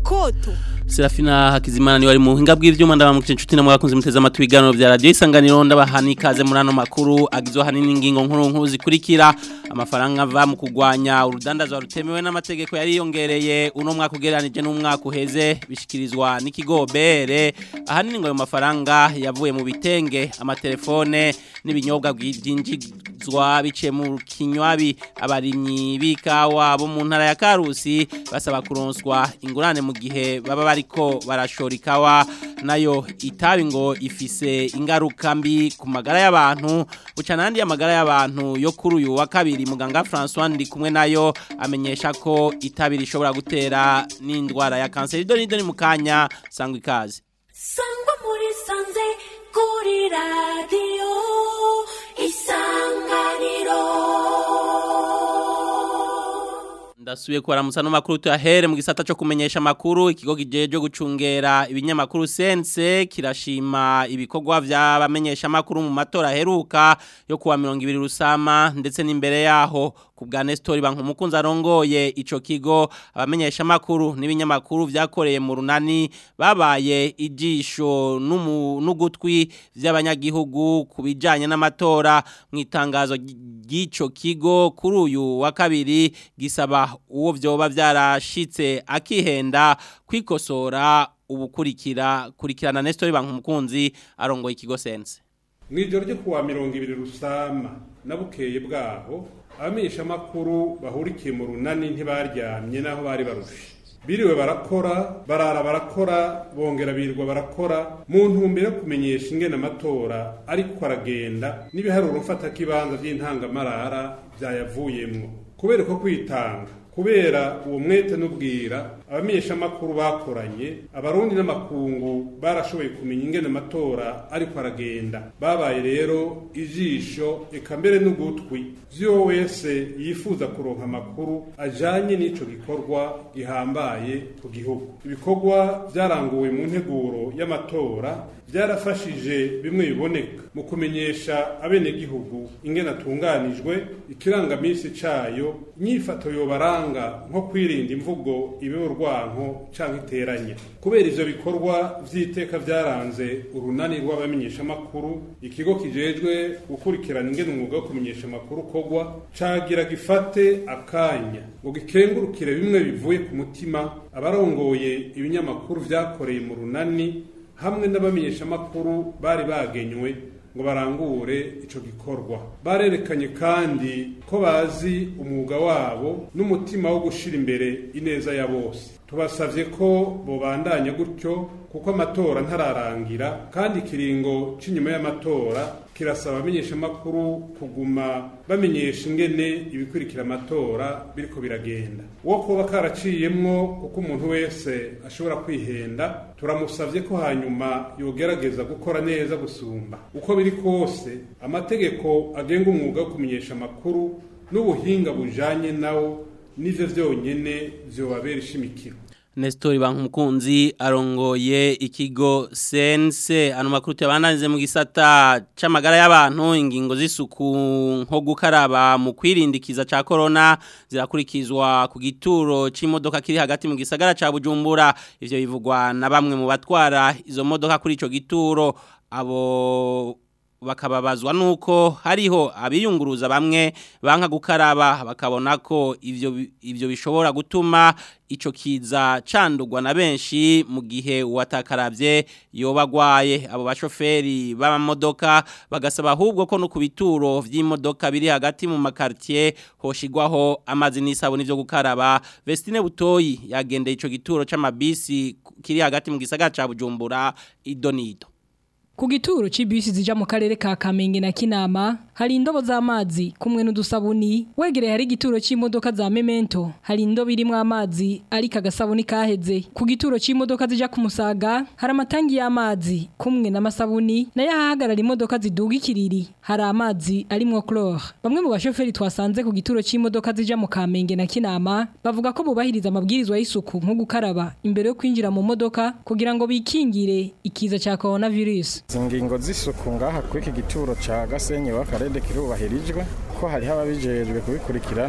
koto Serafina Hakizimana ni wari mu buhinga bw'ivyuma ndabamukije inshuti na mwakunze muteze amatwi ibiganiro vya radio isanganiro ndabahani ikaze muri ano makuru agizwe hanini ingingo nkuru nkuru zikurikira amafaranga ava mu kugwanya urudandazwa rutemewe n'amategeko yari yongereye uno mwaka ugereranije n'umwaka uheze bishikirizwa n'ikigo BR ahanini ngo ayo mafaranga yavuye mu bitenge amatelefone n'ibinyobwa byinjizwa biciye mu kinywabi abarimyi b'ikawa bo mu ntara ya Karusi basaba kuronswa ingurane mu gihe baba bariko barashora ikawa nayo itabi ngo ifise ingaruka mbi ku magara y'abantu buca nandi amagara y'abantu yo kuri uyu wa kabiri muganga François ndi kumwe nayo amenyesha ko itabi rishobora gutera n'indwara ya kanseri doni doni mukanya sangwa ikaze sangwa muri sanze kuri radio isanganiro Ndasubiye kubaramutsa no makuru tuyahere mu gisata cyo kumenyesha makuru ikigo kijeje gucungera ibinyamakuru sense kirashima ibikorwa vy'abamenyesha makuru mu matora heruka yo kuwa 200 rusama ndetse n'imbere yaho ku bwa Nestor Bankumukunza arongoye ico kigo abamenyesha makuru n'ibinyamakuru vyakoreye mu runani babaye ijisho n'ugutwi vy'abanyagihugu kubijanye n'amatora mu itangazo ry'ico kigo kuri uyu wa kabiri gisaba uwo vyoba vyarashitse akihenda kwikosora ubukurikira kurikirana Nestor Bankumukunzi arongoye ikigo sense Mwijoro ryo kuwa 200 rusama nabukeye bwaho abamenyesha makuru bahurikiye mu runani ntibaryamye naho bari barushe biriwe barakora barara barakora bongera birwa barakora mu ntumbero yo kumenyesha ingene amatora ariko aragenda n'ibiharuro mfata kibanza by'intangamarara byayavuyemwo kubera ko kwitanga kubera uwo mwete n'ubwira abamenyeshamakuru bakoranye abarundi n'amakungu barashoboye kumenya ingene amatora ariko aragenda babaye rero ijisho eka mbere n'ugutwi vyo wese yifuza kuronka amakuru ajanye n'ico gikorwa gihambaye ku gihugu ibikorwa vyaranguwe mu nteguro y'amatora byarafashije bimwe biboneka mu kumenyesha abenegihugu ingene atunganijwe ikirangamisi cayo inyifato yobaranga nko kwirinda imvugo ibe urwanko canke iteranye kubera ivyo bikorwa vy'iteka vyaranze urunani rw'abamenyeshamakuru ikigo kijejwe gukurikirana ingene umwuga wo kumenyesha amakuru kogwa cagira gifate akanya ngo gikengurukire bimwe bivuye ku mutima abarongoye ibinyamakuru vyakoreye mu runani hamwe n'abamenyeshamakuru bari bagenywe ngo barangure ico gikorwa barerekanye kandi ko bazi umwuga wabo n'umutima wo gushira imbere ineza ya bose tubasavye ko bobandanya gutyo kuko amatora ntararangira kandi ikiringo c'inyuma y'amatora kirasaba abamenyeshamakuru kuguma bamenyesha ingene ibikurikira amatora biriko biragenda uwo kuba karaciyemwo kuko umuntu wese ashobora kwihenda turamusavye ko hanyuma yogerageza gukora neza gusumba uko biri kose amategeko agenga umwuga wo kumenyesha amakuru n'ubuhinga bujanye nawo nivyo vyonyene vyobabera ishimikiro Nestori Bankumukunzi arongoye ikigo sense ano makuru yabananize mu gisata c'amagara y'abantu ingingo z'isuku nko gukaraba mu kwirindikiza ca corona zirakurikizwa ku gituro c'imodoka kiri hagati mu gisagara ca Bujumbura ivyo bivugwa na bamwe mu batwara izo modoka kuri ico gituro abo bakababazwa nuko hariho abiyunguruza bamwe banka gukaraba bakabona ko ivyo ivyo bishobora gutuma ico kiza candugwa na benshi mu gihe uwatakaravye yobagwaye abo bashoferi b'amamodoka bagasaba ahubwo ko no ku bituro vy'imodoka biri hagati mu makartier hoshigwaho amazi n'isabuni vyo gukaraba Vestine Butoyi yagendeye ico gituro c'amabisi kiri hagati mu gisagara ca Bujumbura idonido Ku gituro c'ibisi zija mu karere ka Kamenge na Kinama hari indobo z'amazi kumwe n'udusabuni wegereye hari igituro c'imodoka za Memento hari indobo irimwo amazi ariko agasabuni kaheze ku gituro c'imodoka zija ku Musaga hari amatangi y'amazi kumwe n'amasabuni nayo ahahagarara imodoka ziduga ikiriri hari amazi arimwo chlore bamwe mu bashoferi twasanze ku gituro c'imodoka zija mu Kamenge na Kinama bavuga ko bubahiriza amabwirizwa y'isuku nko gukaraba imbere yo kwinjira mu modoka kugira ngo bikingire ikiza ca coronavirus izi ngingo z'isuku ngaha kuri iki gituro cya gasenyi w'akarere kirubahirijwe ko hariho ababijejwe kubikurikirana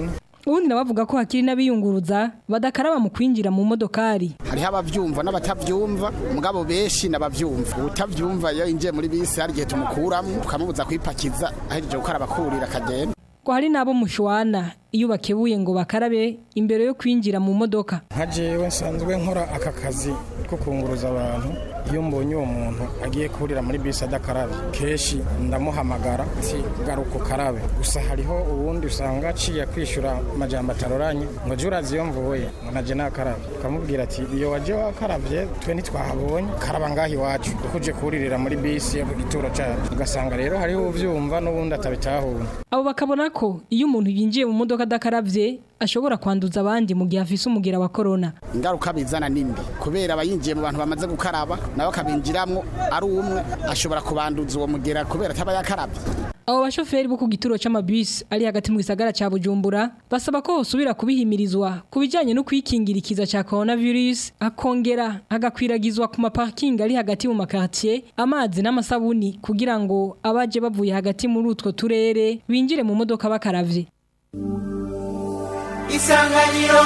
ubundi nabavuga ko hakiri n'abiyunguruza badakaraba mu kwinjira mu modokari hariho abavyumva n'abatavyumva mugabo benshi n'abavyumva utavyumva iyo yinjiye muri bisi hari igihe tumukuramo tukamubuza kwipakiza ahejeje gukaraba kurira akagenda ko hari n'abo mushwana iyo bakebuye ngo bakarabe imbere yo kwinjira mu modoka nka jewe nsanzwe nkora aka kazi ko kunguruza abantu iyo mbonye uwo muntu agiye kurira muri bisi adakarabye kenshi ndamuhamagara ati garuka ukarabe gusa hariho uwundi usanga aciye kwishyura amajambo ataroranye ngo jya urazi iyo mvuye ngo naje nakarabye ukamubwira ati iyo waje wakarabye twe ntitwahabonye karaba ngaho iwacu kuko uje kuririra muri bisi yo ku gituro cyacu ugasanga rero hariho uvyumva n'ubundi atabitahura abo bakabona ko iyo umuntu yinjiye mu modoka adakaravye ashobora kwanduza abandi mu gihe afise umugera wa corona ingaruka bizana nimbi kubera abayinjiye mu bantu bamaze gukaraba nawe akabinjiramwo ari umwe ashobora kubanduza uwo mugera kubera ataba yakarabye abo bashoferi bo ku gituro c'amabisi ari hagati mu gisagara ca Bujumbura basaba ko hosubira kubihimirizwa ku bijanye no kwikingira ikiza ca coronavirus akongera agakwiragizwa ku maparking ari hagati mu makartier amazi n'amasabuni kugira ngo abaje bavuye hagati muri utwo turere binjire mu modoka bakaravye isanganiro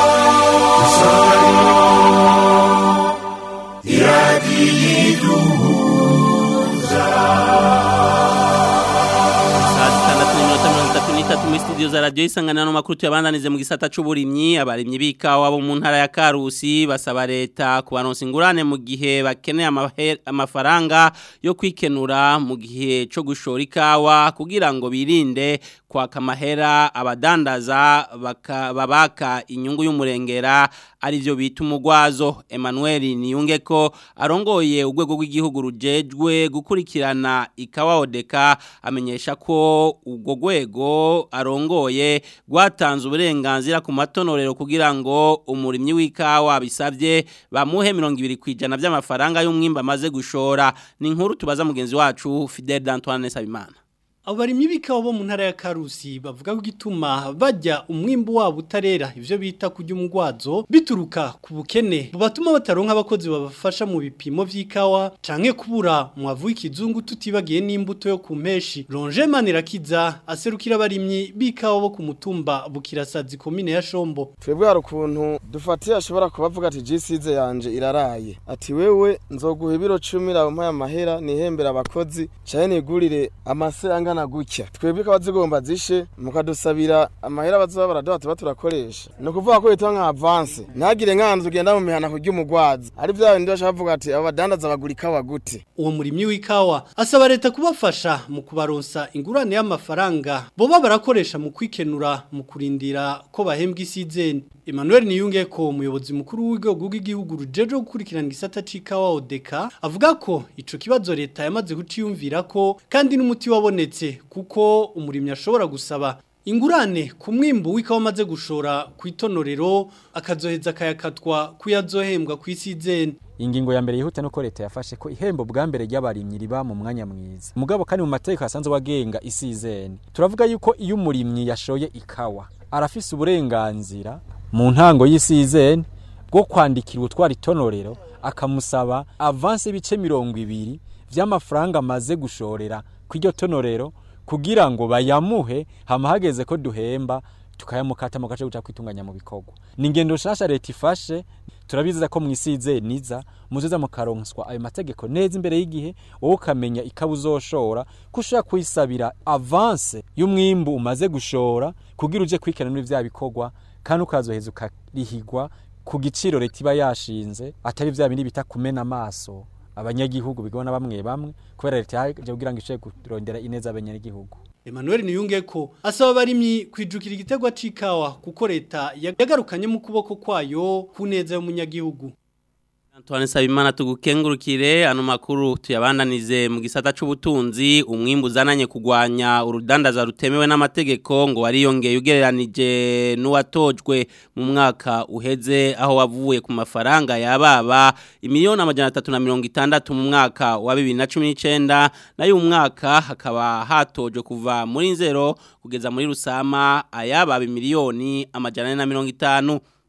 Saa zitandatu n'iminota mirongo itatu n'itatu muri studio za radiyo isanganiro makuru tuyabandanize mu gisata c'uburimyi abarimyi b'ikawa bo mu ntara ya Karusi basaba leta kubaronsa ingurane mu gihe bakeneye amahe- amafaranga yo kwikenura mu gihe co gushora ikawa kugira ngo birinde kwaka amahera abadandaza baka- babaka inyungu y'umurengera arivyo bita umugwazo Emmanuel Niyunge ko arongoye urwego rw'igihugu rujejwe gukurikirana ikawa odeka amenyesha ko ubwo rwego arongoye rwatanze uburenganzira ku matonorero kugira ngo umurimyi w'ikawa bisabye bamuhe 20 kwijana by'amafaranga y'umwimba amaze gushora ni inkuru tubaza mugenzi wacu Fidel Antoine Sabimana Abarimyi b'ikawa bo mu ntara ya Karusi bavuga ko gituma bajya umwimbu wabo utarera ivyo bita kurya umugwazo bituruka ku bukene bubatuma bataronka abakozi babafasha mu bipimo vy'ikawa canke kubura mwavu w'ikizungu tutibagiye n'imbuto yo ku mpeshi Ronje Manirakiza aserukira abarimyi b'ikawa bo ku mutumba Bukirasazi komine ya Shombo twebwe hari ukuntu dufatiye ashobora kubavuga ati jisize yanje iraraye ati wewe nzoguha ibiro cumi ramumpaye amahera nihembera abakozi caye nigurire amase angana gutya twebwe kaba zigomba zishe mukadusabira amahera bazoba baraduha tuba turakoresha ni ukuvuga ko yitwa nka avance ntagire nkanzu ugenda mu mihana kurya umugwazi ari vya bindi bashaka bavuga ati abo badandaza bagura ikawa gute uwo murimyi w'ikawa asaba leta kubafasha mu kubaronsa ingurane y'amafaranga boba barakoresha mu kwikenura mu kurindira ko bahembwa isizeni Emmanuel Niyunge ko umuyobozi mukuru w'igihugu rw'igihugu rujeje gukurikirana igisata c'ikawa odeka avuga ko ico kibazo leta yamaze kuciyumvira ko kandi n'umuti wabonetse kuko umurimyi ashobora gusaba ingurane ku mwimbu w'ikawa amaze gushora ku itonorero akazoheza akayakatwa kuyazohembwa ku isizeni ingingo ya mbere yihuta nuko leta yafashe ko ihembo bwa mbere ry'abarimyi riba mu mwanya mwiza mugabo kandi mu mategeko asanzwe wagenga isizeni turavuga yuko iyo umurimyi yashoye ikawa arafise uburenganzira mu ntango y'isizeni bwo kwandikira utwara itonorero akamusaba avanse ibice mirongo ibiri vy'amafaranga amaze gushorera kw'iryo tonorero kugira ngo bayamuhe hama hageze ko duhemba tukayamukata mu gace guca kwitunganya mu bikorwa ni ingendo nshasha leta ifashe turabizeza ko mwisize niza muzoza mukaronswa ayo mategeko neza imbere y'igihe wowe ukamenya ikabu uzoshora ko ushobora kuyisabira avance y'umwimbu umaze gushora kugira uje kwikana muri vya bikorwa kandi ukazoheza ukarihigwa ku giciro leta iba yashinze atari vya bindi bita kumena amaso abanyagihugu bigona bamwe bamwe kubera leta yaje kugira ngo ishobore kurondera ineza abanyagihugu Emmanuel Niyunge ko asaba abarimyi kwijukira igitegwa c'ikawa kuko leta yagarukanye mu kuboko kwayo ku neza y'umunyagihugu Antoine Sabimana tugukengurukire ano makuru tuyabandanize mu gisata c'ubutunzi umwimbu uzananye kugwanya urudandaza rutemewe n'amategeko ngo wariyongeye ugereranije n'uwatojwe mu mwaka uheze aho wavuye ku mafaranga yababa imiliyoni amajana atatu na mirongo itandatu mu mwaka wa bibiri na cumi n'icenda nayo umwaka hakaba hatojwe kuva muri nzero kugeza muri rusama ayababa imiliyoni amajana ane na mirongo itanu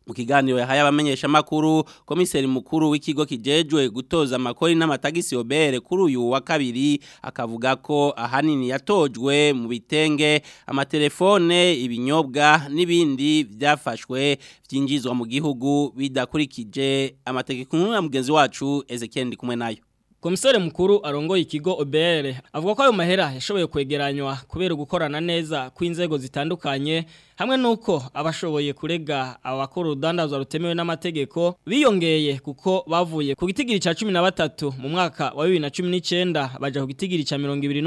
mu kiganiro yahaye abamenyesha makuru komiseri mukuru w'ikigo kijejwe gutoza amakori n'amatagisi obere kuri uyu wa kabiri akavuga ko ahanini yatojwe mu bitenge amatelefone ibinyobwa n'ibindi byafashwe byinjizwa mu gihugu bidakurikije amategeko nkuru ya mugenzi wacu Ezekiel ndi kumwe nayo Komisare mukuru arongoye ikigo OBR avuga ko ayo mahera yashoboye kwegeranywa kubera gukorana neza kw'inzego zitandukanye hamwe nuko abashoboye kurega abakora urudandazwa rutemewe n'amategeko biyongeye kuko bavuye ku gitigiri ca 13 mu mwaka wa 2019 baja ku gitigiri ca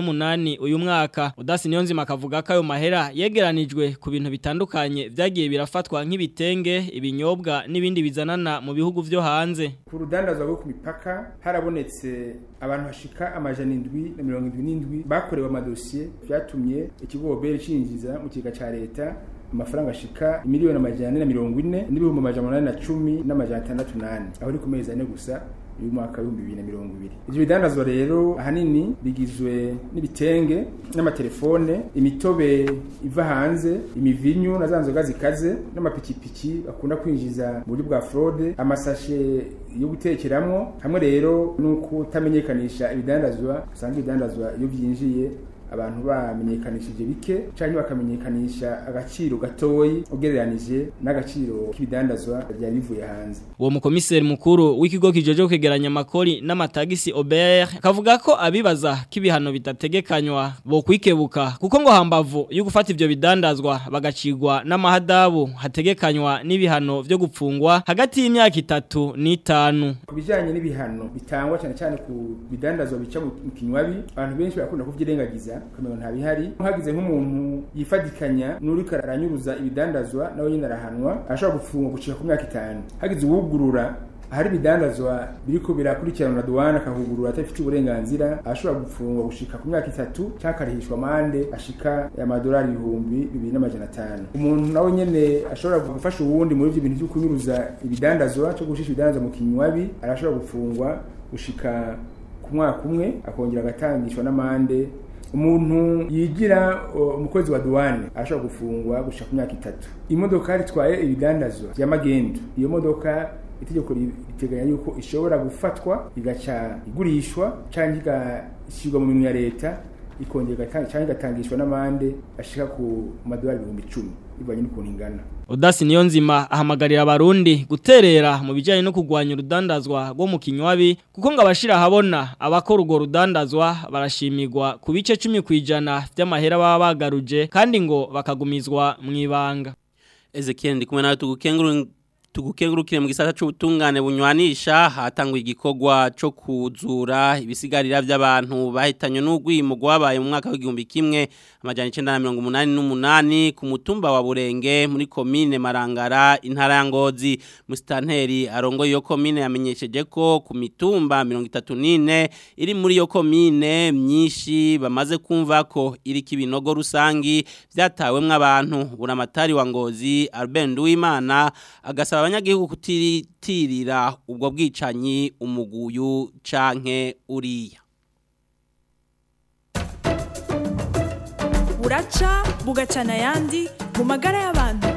28 uyu mwaka Udasi Niyonzima akavuga ko ayo mahera yegeranijwe ku bintu bitandukanye vyagiye birafatwa nk'ibitenge ibinyobwa n'ibindi bizanana mu bihugu vyo hanze ku rudandazwa rwo ku mipaka harabonetse abantu bashika amajana indwi na mirongo indwi n'indwi bakorewe amadosiye vyatumye ikigo obere cinjiza mu kiga ca leta amafaranga ashika miliyoni amajana ane na mirongo ine n'ibihumbi amajana umunani na cumi n'amajana atandatu n'ane aho ni ku mezi ane gusa uyu mwaka w'ibihumbi bibiri na mirongo ibiri ivyo bidandazwa rero ahanini bigizwe n'ibitenge n'amatelefone imitobe iva hanze imivinyu na za nzoga zikaze n'amapikipiki bakunda kwinjiza mu buryo bwa fraude amasashe yo gutekeramwo hamwe rero nuko utamenyekanisha ibidandazwa usanga ibidandazwa iyo byinjiye abantu bamenyekanishije bike cyangwa bakamenyekanisha agaciro gatoyi ugereranije n'agaciro k'ibidandazwa byari bivuye hanze uwo mukomiseri mukuru w'ikigo kijeje kwegeranya amakori n'amatagisi OBR kavuga ko abibaza k'ibihano bitategekanywa bo kwikebuka kuko ngo hambavu yo gufata ivyo bidandazwa bagacigwa n'amahadabu hategekanywa n'ibihano vyo gupfungwa hagati y'imyaka itatu n'itanu ku bijanye n'ibihano bitangwa cyane cyane ku bidandazwa bica mu kinywabi abantu benshi barakunda kuvyirengagiza kamero nta bihari hagize nk'umuntu yifadikanya n'uriko aranyuruza ibidandazwa nawe nyine arahanwa ashobora gufungwa gushika ku myaka itanu hagize uwugurura hari ibidandazwa biriko birakurikiranwa na duwana akahugurura atafite uburenganzira ashobora gufungwa gushika ku myaka itatu cyangwa akarihishwa amande ashika amadolari ibihumbi bibiri n'amajana atanu umuntu nawe nyene ashobora gufasha uwundi muri ivyo bintu vyo kunyuruza ibidandazwa cyo gushisha ibidandazwa mu kinywabi arashobora gufungwa gushika ku mwaka umwe akongera agatangishwa n'amande umuntu yigira umukozi wa duwane arashobora gufungwa gushika ku myaka itatu imodoka ritwaye ibidandazwa by'amagendo iyo modoka itegeko riteganya yuko ishobora gufatwa igaca igurishwa cyangwa igashyirwa mu minwe ya leta ikongera cyangwa igatangishwa n'amande ashika ku madolari ibihumbi icumi bivanye n'ukuntu ingana Udasi Niyonzima ahamagarira abarundi guterera mu bijyanye no kugwanya urudandazwa rwo mu kinywabi kuko ngo abashira habona abakora urwo rudandazwa barashimirwa ku bice 10 kwijana by'amahera baba bagaruje kandi ngo bakagumizwa mu ibanga Ezekiel ndi kumwe nawe tugukenguru tugukengurukire mu gisata c'ubutungane bunywanisha hatangwa igikorwa co kuzura ibisigarira by'abantu bahitanye n'ugwimo gwabaye mu mwaka w'igihumbi kimwe amajana 1988 ku mutumba wa Burenge muri commune Marangara intara ya Ngozi mustanteri arongo iyo commune yamenyesheje ko ku mitumba 34 iri muri iyo commune myinshi bamaze kumva ko iri kibinogo rusangi byatawemwe abantu buramatari wa Ngozi Albert Nduwimana agasaba abanyagihugu kutitirira ubwo bwicanyi umuguyu canke uriya buraca bugacana ayandi mu magara y'abantu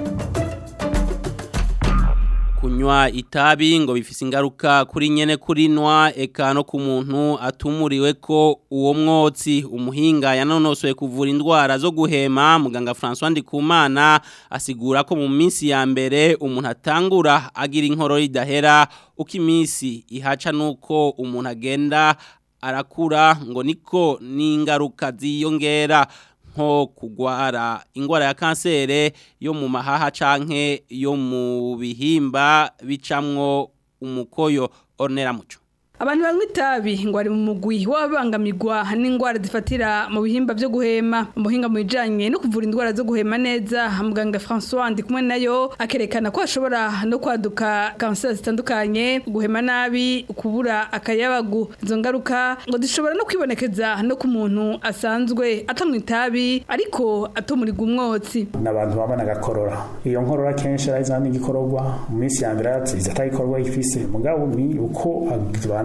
kunywa itabi ngo bifise ingaruka kuri nyene kurinwa eka no ku muntu atumuriwe ko uwo mwotsi umuhinga yanonosoye kuvura indwara zo guhema muganga François Ndikumana asigura ko mu minsi ya mbere umuntu atangura agira inkoro idahera uko iminsi ihaca nuko umuntu agenda arakura ngo niko n'ingaruka ziyongera nko kugwara ingwara ya kansere yo mu mahaha canke yo mu bihimba bicamwo umukoyo ornera muco abantu banywa itabi ngo ari mu mugwi w'abangamirwa n'indwara zifatira mu bihimba byo guhema umuhinga mu bijanye no kuvura indwara zo guhema neza muganga François ndi kumwe nayo akerekana ko ashobora no kwaduka kanseri zitandukanye guhema nabi kubura akayabagu izo ngaruka ngo zishobora no kwibonekeza no ku muntu asanzwe atanywa itabi ariko atumurigwa umwotsi n'abantu babana gakorora iyo nkorora kenshi arazana n'igikororwa mu minsi ya mbere aratsiza atagikorwa ifise mugabo ni uko abantu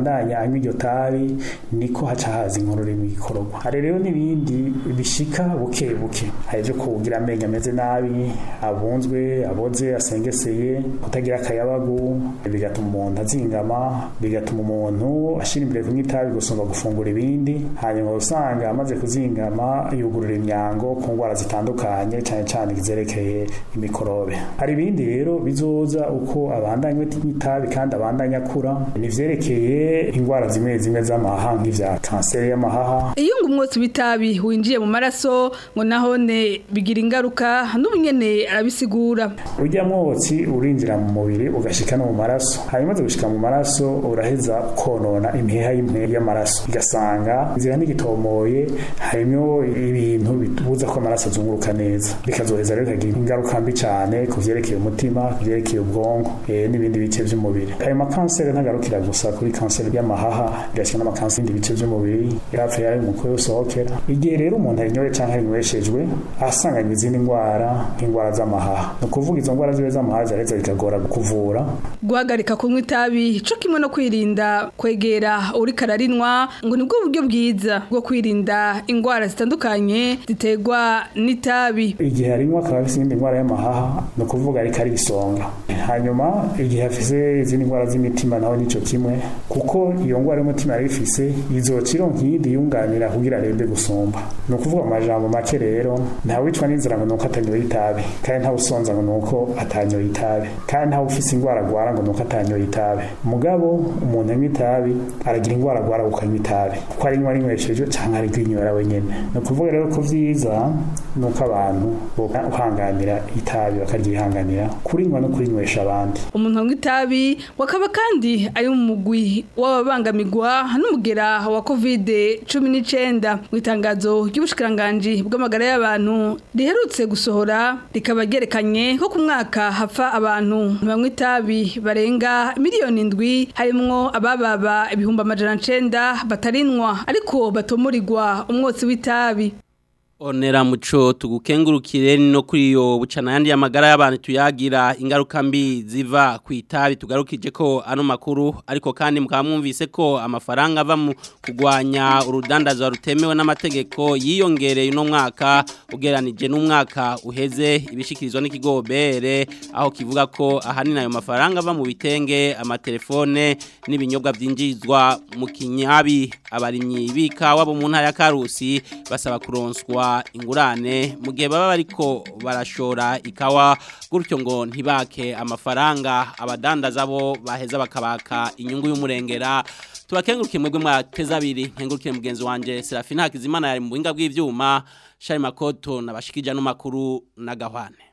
abandanya anywa iryo tabi niko haca haza inkorora mu gikororwa hari rero n'ibindi bishika buke buke hari ibyo kugira amenyo ameze nabi abunzwe aboze asengeseye kutagira akayabagu bigatuma umuntu azingama bigatuma umuntu ashira imbere kunywa itabi gusumba gufungura ibindi hanyuma usanga amaze kuzingama yugurura imyango ku ndwara zitandukanye cyane cyane izerekeye imikorobe hari ibindi rero bizoza uko abandanya itabi kandi abandanya akura ni vyerekeye indwara zimwe zimwe z'amahaha nk'ivya kanseri y'amahaha iyo ngo umwotsi w'itabi winjiye mu maraso ngo nahone bigira ingaruka n'ubunyene arabisigura urya mwotsi urinjira mu mubiri ugashika no mu maraso hanyuma umaze gushika mu maraso uraheza konona imiheha y'imwe y'amaraso igasanga inzira n'igitomoye harimo ibintu bitubuza ko amaraso azunguruka neza bikazoheza rero bikagira ingaruka mbi cyane ku vyerekeye umutima ku vyerekeye ubwonko eh, n'ibindi bice vy'umubiri ayo makanseri ntagarukira gusa kuri kanseri y'amahaha birashika n'amakanseri y'ibindi bice vy'umubiri yapfa yari umuko yosohokera igihe rero umuntu arinyoye canke arinyweshejwe asanganywe izindi ndwara nk'indwara z'amahaha ni ukuvuga izo ndwara zibe z'amahaha ziraheza bikagora kuvura guhagarika kunywa itabi co kimwe no kwirinda kwegera uri kararinwa ngo nibwo buryo bwiza bwo kwirinda indwara zitandukanye ziterwa n'itabi igihe arinywa akaba afise iyindi ndwara y'amahaha ni ukuvuga ariko ari isonga hanyuma igihe afise izindi ndwara z'imitima naho nico kimwe kuko iyo ndwara y'umutima yari ifise izoca ironka iyindi yunganira kugira arembe gusumba ni ukuvuga mu majambo make rero ntawicwa n'inzira ngo nuko atanyoye itabi kandi ntawusonza ngo nuko atanyoye itabi kandi ntawe ufise indwara agwara ngo nuko atanyoye itabi mugabo umuntu anywa itabi aragira indwara agwara ukanywa itabi kuko arinywa arinywesheje canke arigwinywera wenyene ni ukuvuga rero ko vyiza nuko abantu bohanganira itabi bakaryihanganira kurinywa no kurinywesha abandi umuntu anywa itabi wakaba kandi ari mu mugwi w'ababangamirwa n'umugera wa covid cumi n'icenda mu itangazo ry'ubushikiranganji bw'amagara y'abantu riherutse gusohora rikaba ryerekanye ko ku mwaka hapfa abantu banywa itabi barenga miliyoni indwi harimwo abababa ibihumbi amajana ncenda batarinwa ariko batomurirwa umwotsi w'itabi Onera muco tugukengurukire no kuri yo bucana yandi y'amagara y'abantu tuyagira ingaruka mbi ziva ku itabi tugarukije ko ano makuru ariko kandi mukaba mwumvise ko amafaranga ava mu kugwanya urudandazo rutemewe n'amategeko yiyongereye uno mwaka ugeranije n'umwaka uheze ibishikirizwa n'ikigo bere aho kivuga ko ahanini ayo mafaranga ava mu bitenge amatelefone n'ibinyobwa byinjizwa mu kinyabi abarimyi bikawa bo mu ntara ya Karusi basaba kuronswa ingurane mu gihe baba bariko barashora ikawa gutyo ngo ntibake amafaranga abadandaza bo baheza bakabaka inyungu y'umurengera tubakengurukiye mwebwe mwateza abiri nkengurukire mugenzi wanje Serafina Hakizimana yari mu buhinga bw'ivyuma Shari Makoto nabashikija no makuru na Gahwane